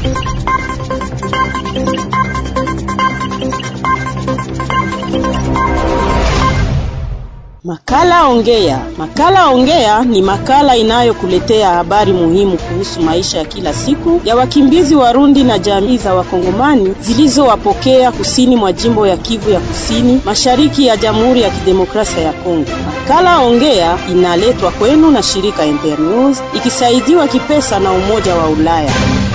Makala Ongea. Makala Ongea ni makala inayokuletea habari muhimu kuhusu maisha ya kila siku ya wakimbizi Warundi na jamii za Wakongomani zilizowapokea kusini mwa jimbo ya Kivu ya Kusini, mashariki ya Jamhuri ya Kidemokrasia ya Kongo. Makala Ongea inaletwa kwenu na shirika Internews ikisaidiwa kipesa na Umoja wa Ulaya.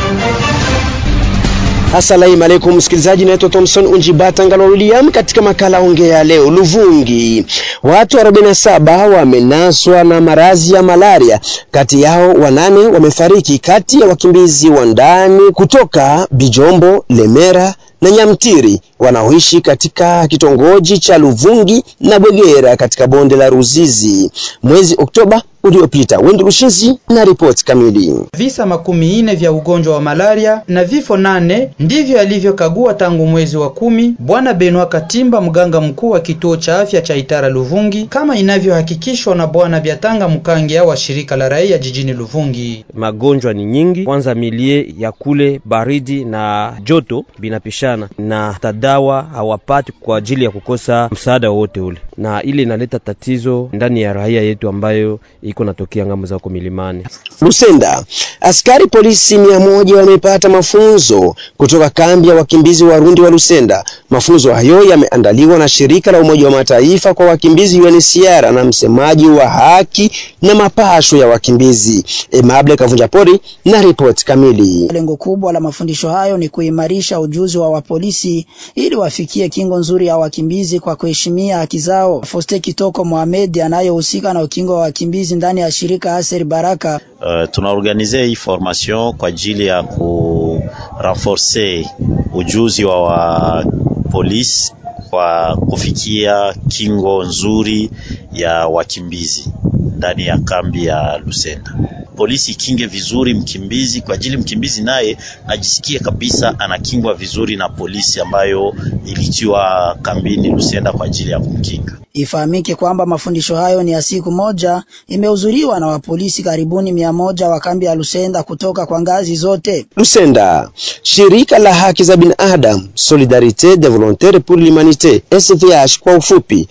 Asalamu alaikum msikilizaji, naitwa Thomson Unjibata Ngalo William. Katika makala ongea leo, Luvungi, watu 47 wamenaswa na maradhi ya malaria, kati yao wanane wamefariki, kati ya wakimbizi wa ndani kutoka Bijombo, Lemera na Nyamtiri wanaoishi katika kitongoji cha Luvungi na Bwegera katika bonde la Ruzizi mwezi Oktoba uliopita. Wendu Rushizi na ripoti kamili. Visa makumi nne vya ugonjwa wa malaria na vifo nane ndivyo alivyokagua tangu mwezi wa kumi Bwana Benoit Katimba, mganga mkuu wa kituo cha afya cha Itara Luvungi, kama inavyohakikishwa na Bwana Byatanga Mkangia wa shirika la raia jijini Luvungi. Magonjwa ni nyingi, kwanza milie ya kule baridi na joto binapishana na tadawa hawapati kwa ajili ya kukosa msaada wowote ule, na ile inaleta tatizo ndani ya raia yetu ambayo iko natokea ngambo za huko milimani. Lusenda, askari polisi mia moja wamepata mafunzo kutoka kambi ya wakimbizi Warundi wa Lusenda. Mafunzo hayo yameandaliwa na shirika la Umoja wa Mataifa kwa wakimbizi UNHCR na msemaji wa haki na mapasho ya wakimbizi Emable Kavunja Pori na ripoti kamili. Lengo kubwa la mafundisho hayo ni kuimarisha ujuzi wa wapolisi ili wafikie kingo nzuri ya wakimbizi kwa kuheshimia haki zao. Foste Kitoko Mohamed anayehusika na ukingo wa wakimbizi ndani ya shirika Aser Baraka. Uh, tunaorganize hii formation kwa ajili ya ku renforcer ujuzi wa, wa polisi kwa kufikia kingo nzuri ya wakimbizi ndani ya kambi ya Lusenda. Polisi ikinge vizuri mkimbizi kwa ajili mkimbizi naye najisikie kabisa anakingwa vizuri na polisi ambayo ilitiwa kambini Lusenda kwa ajili ya kumkinga. Ifahamike kwamba mafundisho hayo ni ya siku moja, imehudhuriwa na wapolisi karibuni mia moja wa kambi ya Lusenda kutoka kwa ngazi zote. Lusenda, shirika la haki za binadamu Solidarite de Volontaire pour l'Humanite SVH kwa ufupi,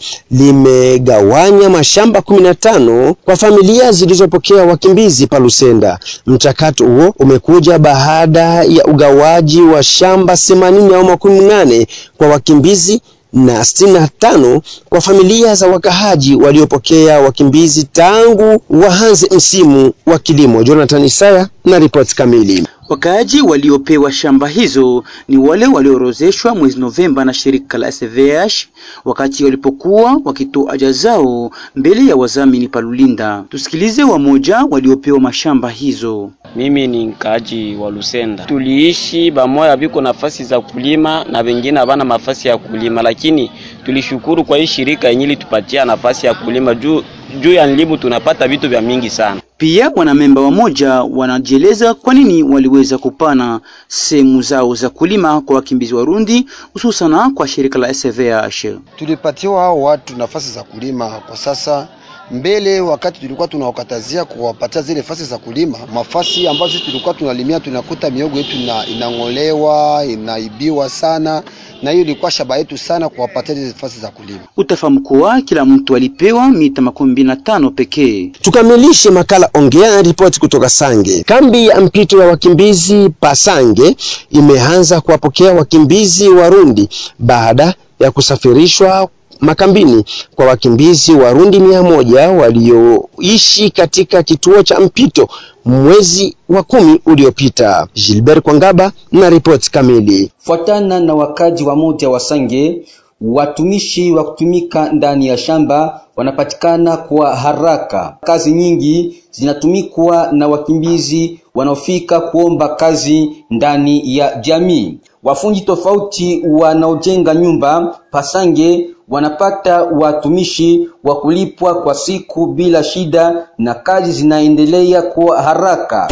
limegawanya mashamba 15 kwa familia zilizopokea wakimbizi pa Lusenda. Mchakato huo umekuja baada ya ugawaji wa shamba 80 au makumi nane kwa wakimbizi na sitini na tano kwa familia za wakahaji waliopokea wakimbizi tangu waanze msimu wa kilimo. Jonathan Isaya na ripoti kamili. Wakaaji waliopewa shamba hizo ni wale waliorozeshwa mwezi Novemba na shirika la SVH wakati walipokuwa wakitoa aja zao mbele ya wazamini Palulinda. Tusikilize wamoja waliopewa mashamba hizo. Mimi ni mkaaji wa Lusenda, tuliishi bamoya viko nafasi za kulima na wengine havana nafasi ya kulima, lakini tulishukuru kwa hii shirika yenye litupatia nafasi ya kulima juu juu ya nlimu tunapata vitu vya mingi sana. Pia wanamemba wamoja wanajieleza kwa nini waliweza kupana sehemu zao za kulima kwa wakimbizi Warundi, hususana kwa shirika la SVH. Tulipatiwa hao watu nafasi za kulima kwa sasa mbele wakati tulikuwa tunawakatazia kuwapatia zile nafasi za kulima, mafasi ambazo tulikuwa tunalimia, tunakuta miogo yetu ina, inang'olewa inaibiwa sana, na hiyo ilikuwa shaba yetu sana kuwapatia zile nafasi za kulima. Utafahamu kuwa kila mtu alipewa mita makumi mbili na tano pekee. Tukamilishe makala ongea na ripoti kutoka Sange. Kambi ya mpito ya wakimbizi Pasange imeanza kuwapokea wakimbizi Warundi baada ya kusafirishwa makambini kwa wakimbizi Warundi mia moja walioishi katika kituo cha mpito mwezi wa kumi uliopita. Gilbert Kwangaba na ripoti kamili. Fuatana na wakaji wa moja wa Sange, watumishi wa kutumika ndani ya shamba wanapatikana kwa haraka. Kazi nyingi zinatumikwa na wakimbizi wanaofika kuomba kazi ndani ya jamii. Wafundi tofauti wanaojenga nyumba Pasange wanapata watumishi wa kulipwa kwa siku bila shida na kazi zinaendelea kwa haraka.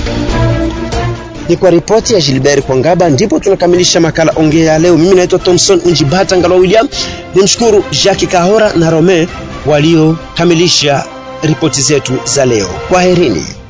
Ni kwa ripoti ya Gilbert Kwangaba ndipo tunakamilisha makala ongea ya leo. Mimi naitwa Thomson Unjibata Ngalo William. Nimshukuru Jackie Kahora na Rome waliokamilisha ripoti zetu za leo. Kwaherini.